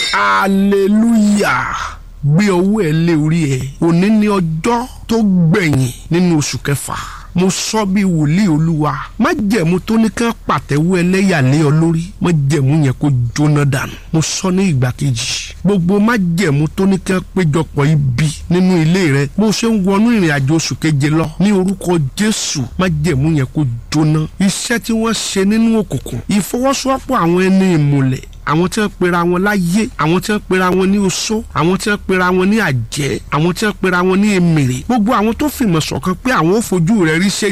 hallelujah gbé ọwọ́ ẹ lé orí ẹ òní ní ọjọ́ tó gbẹ̀yìn nínú oṣù kẹfà mo sọ bí wòlíì olúwa má jẹ̀mú tó ní ká pàtẹ́wọ́ ẹlẹ́yà lé ọ lórí má jẹ̀mú yẹn kó jóná dànù mo sọ ní ìgbà kejì gbogbo má jẹ̀mú tó ní ká péjọpọ̀ ibi nínú ilé rẹ bó ṣe ń wọnú ìrìn àjò oṣù keje lọ ní orúkọ jésù má jẹ̀mú yẹn kó jóná iṣẹ́ tí wọ́n ṣe nínú òkùnkùn ìfọwọ́sowọ́pọ̀ àwọn ẹni ìmùlẹ̀ àwọn tí wọ́n pera wọn láyé àwọn tí wọ́n pera wọn ní oṣó àwọn tí wọ́n pera wọn ní àjẹ́ àwọn tí wọ́n pera wọn ní èmèrè gbogbo àwọn tó fìmọ̀ ṣọ̀kan pé àwọn ò fojú rẹ̀ rí ṣe